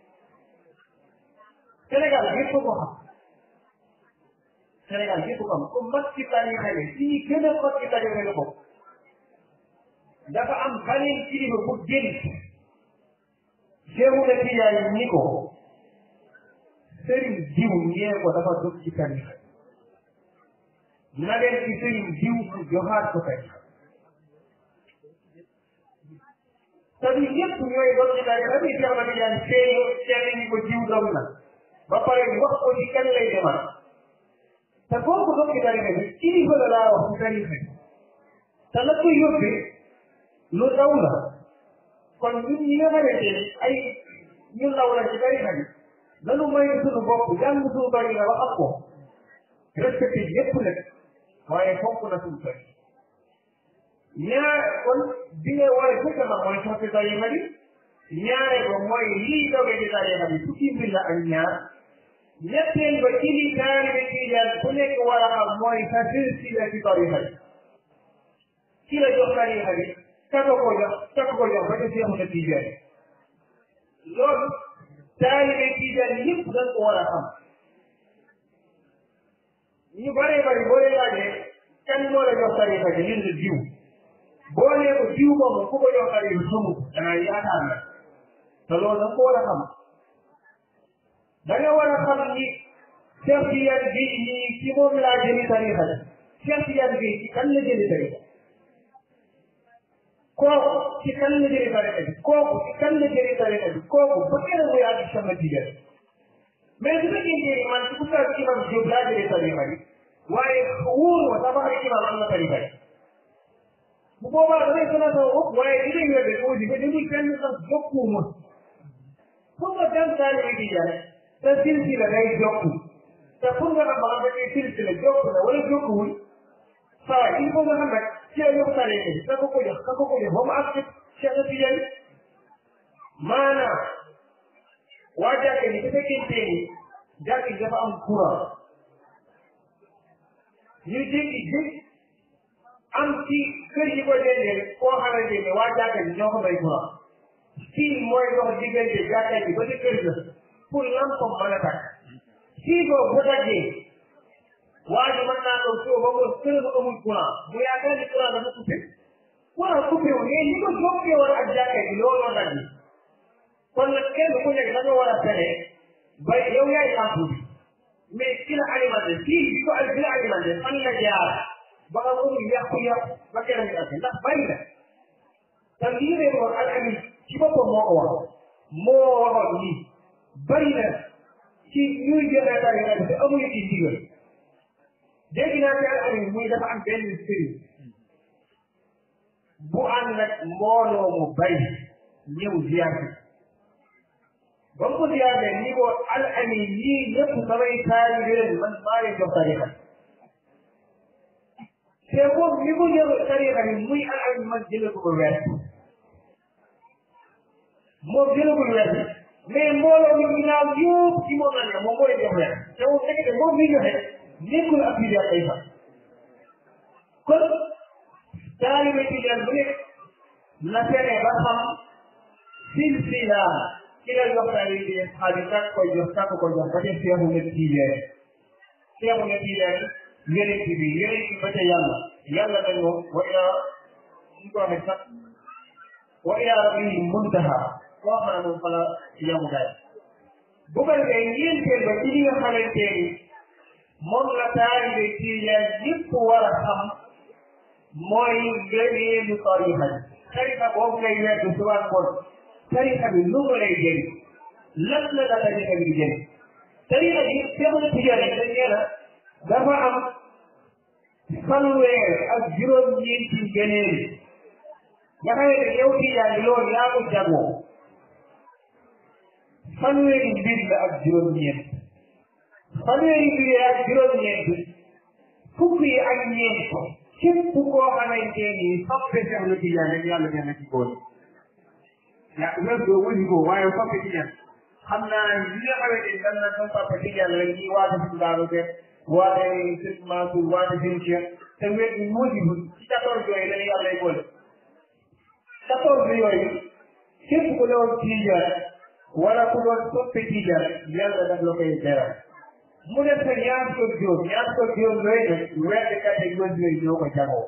Sénégal yëpp ko xam Sénégal yëpp ko xam ku mag ci tariqa bi ci ñi gën a mag ci tariqa la bokk dafa am beneen kilifa bu génn Seexu na Tijaan ni ko sëriñ diw ñee ko dafa dugg ci tariqa na leen ci sëriñ diw mu joxaat ko tariqa te du ñëpp ñooy doon ci tariqa bi Seexu na Tijaan seeyo seeni ni ko diw doom na ba pare wax ko ci kan lay demal te kooku doon ci tariqa bi kilifa la laa wax ci tariqa bi te la ko yóbbee lu ndaw la kon ñun ñi nga xamante ni ay ñu ndaw la ci tariqa bi nanu may suñu bopp jàng suñu bari la wax ak ko respecté yépp nag waaye fonk na suñu tari ñaar kon bi nga war a fekk na mooy soppi tariqa bi ñaare ba mooy lii doge ci tariqa bi fukki mbir la ak ñaar ñetteel ba ci li taalibe tijaan ku nekk war a xam mooy sa silsila ci tariqa bi ki la jox tariqa bi kaka ko jox kaka ko jox ba ca Seexu na Tijaan loolu taalibe Tijaan yëpp dañ ko war a xam ñu bare bari boo leen laajee kan moo la jox tariqa bi ñun diw boo nee ko diw moomu ku ko jox tariqa xamul danaa yaakaar na te loolu da nga ko war a xam da nga war a xam ni Cheikh Tidiane Gueye nii ci moom laa jëli tariqa bi Cheikh Tidiane Gueye ci kan la jëli tariqa kooku ci kan la jëlee tariqa bi kooku ci kan la jëlee tariqa bi kooku ba kenn muy àgg sama Tijaan mais su fekkee ni man ci oustaz imam Diop laa jëlee tariqa bi waaye wóor ma sax ba xam imaam am na tariqa yi bu boobaa damay sonal sama bopp waaye li ngay wér de aussi ba demul fenn sax jokkuwuma pour nga dem taalibe bi jare te silsila day jokku te pour nga xam ba xam ne silsila jokku na wala jokkuwul saa il faut nga xam rek ci la yokk tariqa bi ka ko ko jox ka ko ko jox ba mu ak Cheikh Tidiane maanaam waa jàkka ni bu fekkente ni jàkka ji dafa am courant ñu jékki jékki am ci kër yi ko dendee koo xamante ne waa jàkka ji ñoo ko may courant fii mooy dox diggante jàkka ji ba ci kër ga pour lampam mën a takk fii boobu bu daggee waa ji mën naa ko soo ba mu kër ga amul courant bu yaakaar ni courant dafa coupé courant coupé wu mais ni ko jokkee woon ak jàkka ji looloo dagg kon nag kenn ku nekk da nga war a fexe ba yow yaay lampu bi mais ki la alimenté fii bi ko bi la alimenté fan la jaar ba nga mënul yàqu-yàqu ba kenn ñu ak ndax bari na te lii ne woon al amin ci boppam moo ko wax moo waxoon lii bari na ci ñuy joxe tariqa bi te amuñu ci ndigal dégg naa ci al amin muy dafa am benn sëriñ bu ànd nag mbooloo mu bari ñëw ziar bi ba mu ko ziyaaree ni ko al amin ñii ñëpp samay taalibe leen man maa leen jox tariqa te moom ni ko jël tariqa bi muy al amin man jëlee ko ko weer moom jëlagul weer mais mbooloo mi ginnaaw yëpp ci moom la ne moom moo leen jox weer te moom fekk te moom mi joxe nekkul ab tijaan ay fa kon taalibe tijaan bu nekk na fexe ba xam silsila ki la jox taalibe bi xaalis kak koy jox kak koy jox ba ca seexu nga tijaan seexu nga tijaan yeneen bi yeneen bi ba ca yàlla yàlla dañ moom wa ila ñu ko waxee sax wa ila rabbi muntaha koo xam ne moom fa la yamugaay bu ko defee ñeenteel ba ci li nga xamante ni moom la taalibe tijaan yëpp war a xam mooy ngëneelu tarixa bi tarixa boobu ngay wedd suba ngoon tarixa bi lu mu lay jëriñ lan la la tarixa bi di jëriñ tarixa bi seexu tijaan yi dañ nee na dafa am fanweer ak juróom-ñeenti ngëneel nga xam ne yow tijaan bi loolu yaa ko jagoo fanweeri mbir la ak juróom-ñeent fanweeri mbir ak juróom-ñeent fukk yi ak ñeent képp koo xamante ni soppe Seex na Tijaan rek yàlla nee na ci góor ya wér doo wëli ko waaye soppe Tijaan xam naa li nga xamante ni dan na sa soppe Tijaan rek ñi waate si Daaru Seex waate sëñ Mansour waate sëñ Cheikh te wér bi moo di ci quatorze yooyu la yàlla lay boole quatorze yooyu képp ku doon Tijaan wala ku doon soppe Tijaan yàlla daf la koy beral mu def sa ñaar ko juróom ñaar ko juróom yooyu nag wedd catégorie yooyu ñoo ko jagoo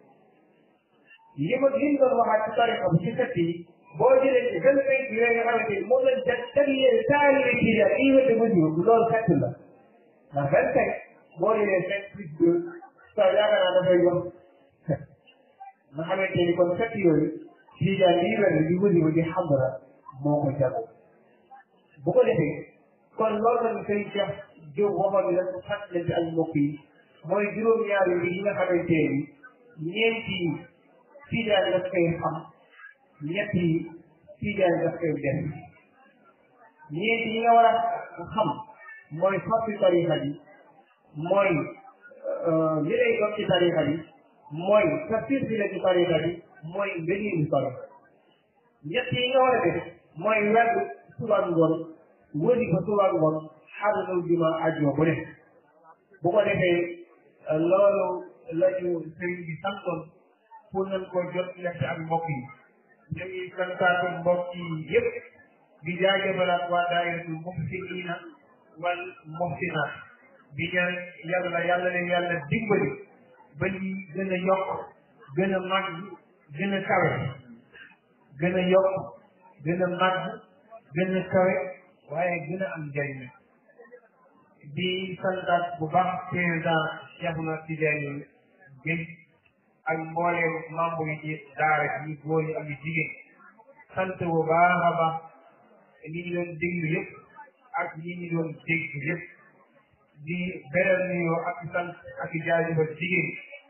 li ma li doon waxaat ci tariqa bi ci sët yi boo jëlee ci vingt cinq yooyu nga xamante ni moom lañ jag jagleel taalibe Tijaan yi wedd ba juróom loolu fekk la ndax vingt cinq boo jëlee cinq plus deux sa yaakaar naa dafay yomb nga xamante ni kon sët yooyu Tijaan yi wedd di wëdi ba di xamra moo ko jagoo bu ko defee kon loolu lañ sëñ Cheikh Diop waxoon ni rek fàttalante ak mbokk yi mooy juróom-ñaari bi yi nga xamante ni ñeenti tijaan daf koy xam ñetti tijaan daf koy def ñeenti yi nga war a xam mooy soppi tarixa bi mooy li lay dox ci tarixa bi mooy sa silsila ci tarixa bi mooy ngëneelu tarixa ñett yi nga war a def mooy wedd suba ngoon wëri fa suba ngoon xaaralal juma ajjuma bu ne bu ko defee loolu la ñu sëriñ bi santoon pour nañ ko jot lekk ak mbokk yi ñu ngi santaatu mbokk yi yëpp di jaajëfalaat waa daayiratul muhsiniina wal muhsinaat di ñaan yàlla yàlla leen yàlla dimbali ba lii gën a yokk gën a màgg gën a kawe gën a yokk gën a màgg gën a kawe waaye gën a am njëriñ di santaat bu baax président Cheikh na Tidiane Gueye ak mbooleem membre yi ci daara yi góor yi ak yu jigéen sant bu baax a baax ñi ñu doon déglu yëpp ak ñi ñu doon dégg yëpp di beral nuyoo ak sant ak jaajëfal jigéen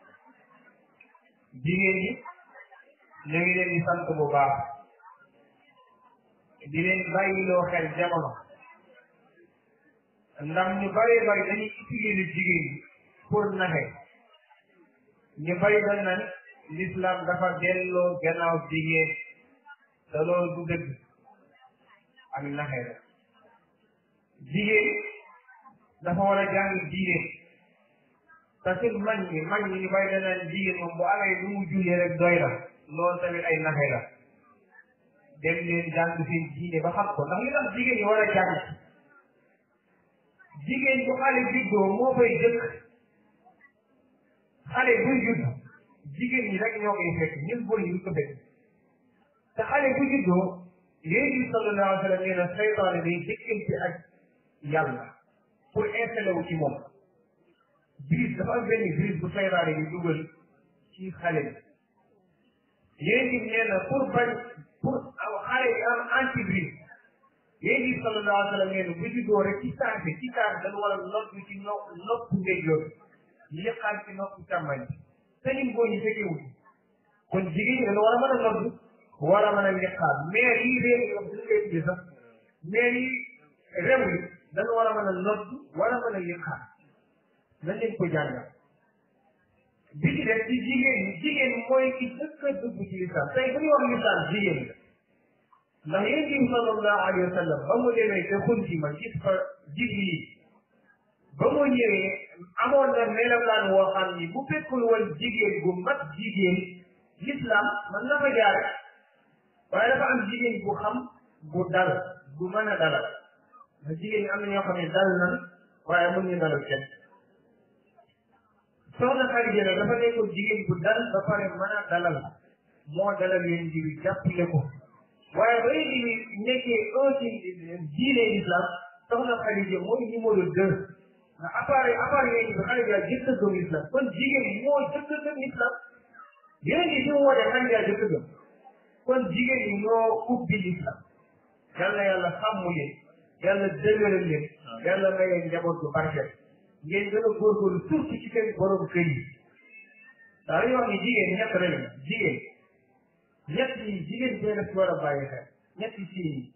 jigéen ñi ñu ngi leen di sant bu baax di leen bàyyiloo xel jamono ndax ñu bari bari dañuy utiliser jigéen ñi pour naxe ñu bari dañ naan l'islam dafa delloo gannaaw jigéen te loolu du dëgg ak naxe la jigéen dafa war a jàng diine te sur mag ñi mag ñi ñu bari dañ naan jigéen moom bu amee lu mu jullee rek doy na loolu tamit ay naxe la dem leen jàng seen diine ba xam ko ndax li tax jigéen ñi war a jàng jigéen bu xale juddoo moo fay jëkk xale buy judd jigéen ñi rek ñoo koy fekk ñun góor ñi du ko fekk te xale bu juddoo yéen bi sallallahu alayhi wa sallam nee na seytaane day jëkkante ak yàlla pour installé wu ci moom virus dafa am benn virus bu seytaane bi dugal ci xale bi yéen bi nee na pour bañ pour xale bi am antivirus yéen bi sallallahu alayhi wa sallam nee na bu juddoo rek ci saa bi ci saa bi dañu war a noppi ci no nopp ndeyjoor yëqaat ci nopp càmmañ te ñun góor ñi fekkewul kon jigéen ñi dañu war a mën a noddu war a mën a liqaam mais yi réew yi bu ñu koy tuddee sax mais yi réew yi dañu war a mën a noddu war a mën a liqaam nañ leen ko jàngal bi ci def ci jigéen ñi jigéen mooy ki dëkk a dugg ci lislaam tey bu ñu wax lislaam jigéen la ndax yéen bi sallallahu alayhi wa sallam ba mu demee te xunti ma gis fa jibril ba mu ñëwee amoon na melokaan woo xam ni bu fekkul woon jigéen bu mat jigéen l'islam man na fa jaare waaye dafa am jigéen bu xam bu dal bu mën a dalal ndax jigéen ñi am na ñoo xam ne dal nan waaye mun ñu dalal kenn soxna Xadija nag dafa nekkoon jigéen bu dal ba pare mën a dalal moo dalal yéen ji bi jàppale ko waaye ba yéen ji nekkee aussi diine l'islam soxna Xadija mooy numéro deux ndax appareil appareil yéen bi Xadija jëkk a gëm l'islam kon jigéen moo jëkk a gëm l'islam yéen ji fi mu wootee Xadija jëkk a gëm kon jigéen ñi ñoo ubbi l'islam yàlla yàlla sàmm leen yàlla dëgëral leen yàlla may leen njaboot bu barkeel ngeen gën a góorgóorlu surtout ci seen borom kër yi daa dañuy wax ni jigéen ñett rek la jigéen ñett yi jigéen bee daf ci war a bàyyi xel ñett yi ci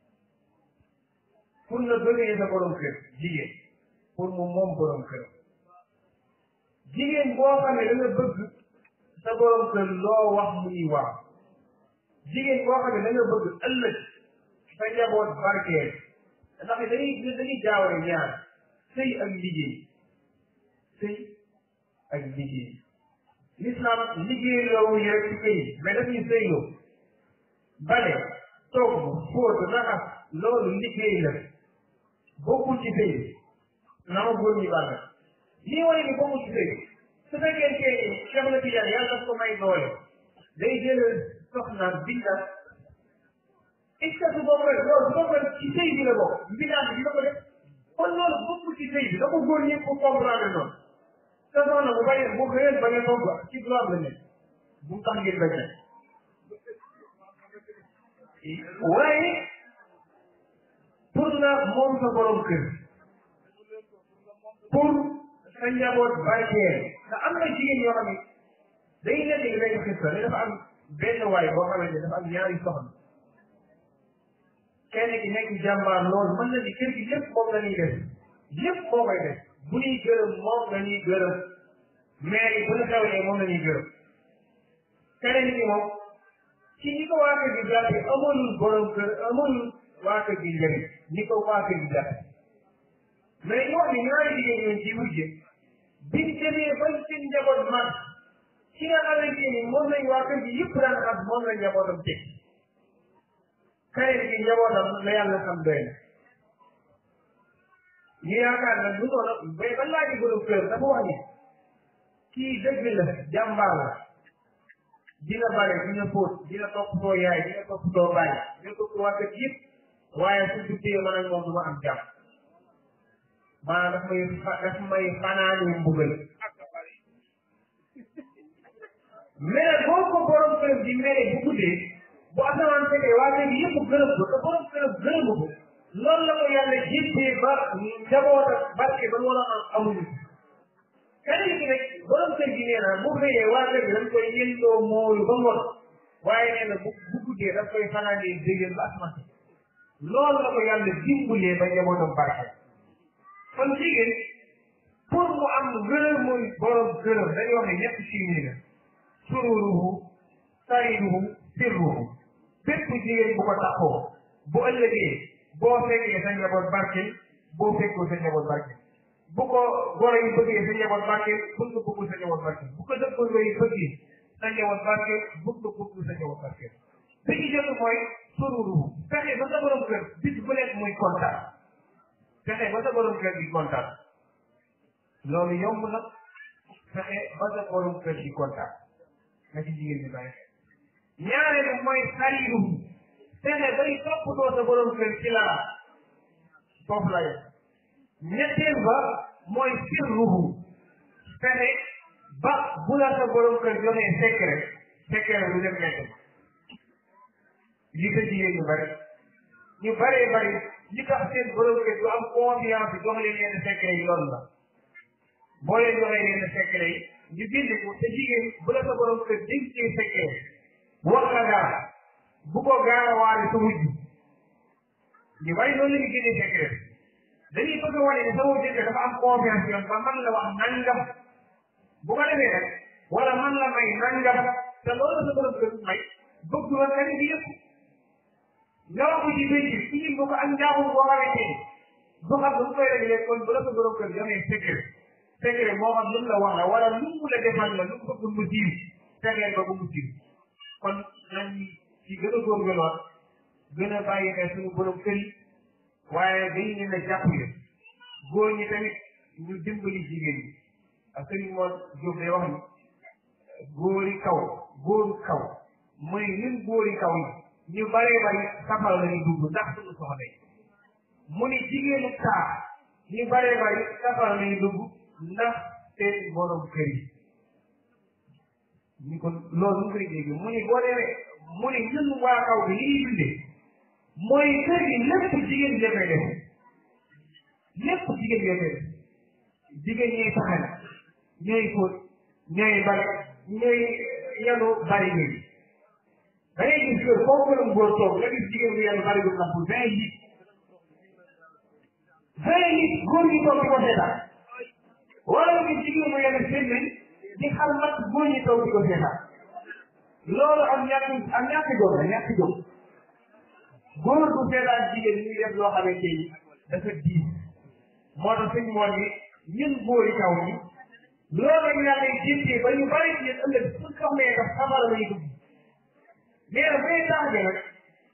pour nga bëggee sa borom kër jigéen pour mu moom borom kër jigéen boo xam ne da nga bëgg sa borom kër loo wax mu ni waaw jigéen boo xam ne da nga bëgg ëllëg sa njaboot barkeel ndax dañuy dañuy jaawale ñaar sëy ak liggéey sëy ak liggéey l'islam liggéey loowu yi rek ci këy mais daf ñu sëy loo bale togg fóot raxas loolu liggéey la bokkul ci sëy na ma góor ñi bàgga lii wane ni bokkul ci sëy su fekkee ni Cheikh na Tidiane yàlla daf ko may doole day jël soxnaam binda est-ce que su boobu rek loolu su boobu rek ci sëy bi la bokk mbindaan bi dina ko def kon loolu bokkul ci sëy bi da ko góor ñi ko comprendre noonu te soxna bu bañ bu xëyee bañ a togg ci droit la nekk bu mu tax ngeen bañ a waaye pour nga moom sa borom kër pour sa njaboot barkeel te am na jigéen yoo xam ne day nekk ni benn xista ne dafa am benn waay boo xamante ne dafa am ñaari soxna kenn ki nekk jàmbaar loolu mën na ni kër gi lépp moom la ñuy def lépp moo koy def bu ñuy gërëm moom la ñuy gërëm mais bu ñu xewlee moom la ñuy gërëm keneen ki moom ci ñi ko waa kër gi jàppe amalul borom kër amalul waa kër gi njëriñ ñi ko waa kër gi jàppe mais ñu wax ni ñaari jigéen ñoon ci wujje biñ demee ba seen njaboot mag ci nga xamante ni moom lañ waa kër gi yëpp daan xam moom la njabootam teg keneen ki njabootam la yàlla xam doy na ñu yaakaar na du noonu mais ba laaji borom kër dafa wax ni kii dëgg la jàmbaar la dina bare dina fóot dina toppatoo yaay dina toppatoo baay dina toppatoo waa kër yëpp waaye su duggee man ak moom du ma am jàmm maanaam daf may daf may fanaani mbugal mais boo ko borom kër di mere bu guddee bu asamaan fekkee waa kër gi yëpp gërëm ko te borom kër gërëm ko loolu la ko yàlla jéppee ba njaboot ak barke ba war a am amuñu keneen ki nag borom kër gi nee na bu xëyee waa kër gi dañ koy yëndoo moolu ba ngoon waaye nee na bu bu guddee daf koy fanaanee déggal ba asmaan loolu la ko yàlla dimbalee ba njabootam barke kon jigéen pour mu am gërëm muy borom gërëm dañuy wax ne ñett chimie la sururuhu sariruhu sirruhu bépp jigéen bu ko taxoo bu ëllëgee boo fekkee sa njaboot barke boo fekkoo sa njaboot barke bu ko goro yi bëggee sa njaboot barke bul nga bëggul sa njaboot barke bu ko dëkkandoo yi bëggee sa njaboot barke bul nga bëggul sa njaboot barke bi ci jot mooy sururuhu fexe ba sa borom kër bis bu nekk muy kontaan fexe ba sa borom kër di kontaan loolu yomb na fexe ba sa borom kër di kontaan na ci jigéen ñi bàyyi xel ñaareelu mooy sariruhu fexe bay toppatoo sa borom kër ci laa foofu la yem ñetteel ba mooy sirruhu fexe ba bu la sa borom kër joxee secret secret lu dem nekk li ko jigéen ñu bari ñu baree bari li tax seen borom kër du am confiance jox leen yenn secret yi loolu la boo leen joxee yenn secret yi ñu bind ko te jigéen bu la sa borom kër dénkee secret wax la dara bu ko gaarawaale sa wujj ñu bari noonu la ñu génnee secret dañuy bëgg a wane ne sa wujj dafa am confiance yoon ba man la wax nangam bu ko defee nag wala man la may nangam te loolu sa borom kër may bëgg woon nga ne bi yëpp nga wax ko ci béy bi ci ñun ko ak njaaxum boo xamante ni du xam lu mu koy réglé kon bu la sa borom kër joxee secret secret moo xam lu mu la wax la wala lu mu la defal la lu mu bëgg mu siiw fexeel ba bu mu siiw kon nañ ci gën a góorgóorluwaat gën a bàyyi xel suñu borom kër yi waaye dañ leen a jàppale góor ñi tamit ñu dimbali jigéen ñi ak sëriñ moom Diop day wax ni góori kaw góoru kaw mooy ñun góori kaw yi ñu baree bari safara la ñuy dugg ndax suñu soxna yi mu ni jigéenu taa ñu baree bari safara la ñuy dugg ndax seen borom kër yi ñu ko loolu mu koy dégg mu ni boo demee mu ni ñun waa kaw bi li ñuy dundee mooy kër gi lépp jigéen ñi koy def lépp jigéen ñi koy def jigéen ñooy saxal ñooy fóot ñooy bale ñooy yanu bari ñi da ngay gis kër foofu këram góor toog nga gis jigéen bi yanu bari gu napp vingt litres vingt litres góor ñi toog di ko seetaan wala nga gis jigéen mu yanu semaine di xar mat góor ñi toog di ko seetaan loolu am ñàkk am ñàkk jóg la ñàkk jóg góor du seetaan jigéen ñi def loo xamante ni dafa diis moo tax suñ moon ni ñun góori kaw ñi loolu ñu yàlla jiitee ba ñu bari ci yéen ëllëg suñ soxlee daf xamal lay dugg mais nag bay tax bi nag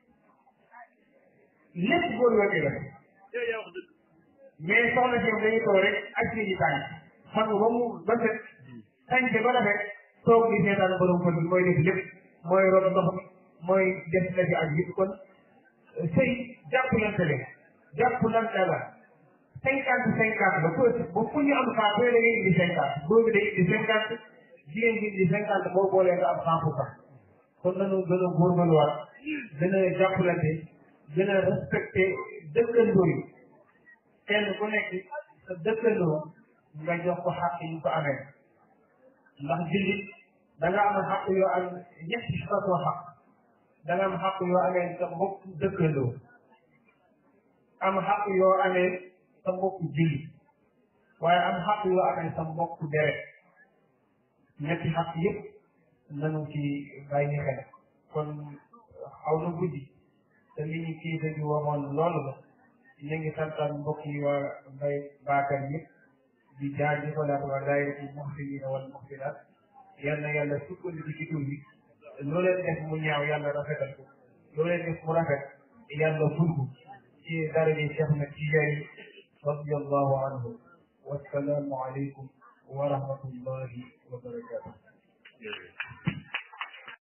lépp góor yoo koy def mais soxna si dañuy toog rek ak seen i tànk xam nga ba mu ba set tànk ba rafet toog di seetaan borom kër bi mooy def lépp mooy rob ndox mi mooy def la fi ak yëpp kon sëy jàppalante leen jàppalante la cinquante cinquante ba pour ba fu ñu am saa da ngay indi cinquante góor bi day indi cinquante jigéen bi indi cinquante boo boolee nga am cent pour cent kon nañu gën a góorgóorluwaat gën a jàppalante gën a respecté dëkkandoo yi kenn ku nekk sa dëkkandoo nga jox ko xaq yi ko amee ndax jullit da nga am xaq yoo am ñetti façon xaq da nga am xaq yoo amee sa mbokk dëkkandoo am xaq yoo amee sa mbokk jullit waaye am xaq yoo amee sa mbokk deret ñetti xaq yëpp nanu ci bàyyi xel kon xaw na guddi te li ñu kii bi waxoon loolu la ñu ngi santaan mbokk yi waa mbay baakar yëpp di jaajëfalaat waa daayira muxsinina wal muxsinaat yal na yàlla sukkandiku ci tur bi loo leen def mu ñaaw yàlla rafetal ko loo leen def mu rafet yàlla fulku ci daraje Cheikh na Tijaani radiyallahu anhu wassalaamu aleykum wa rahmatullahi wa barakatuh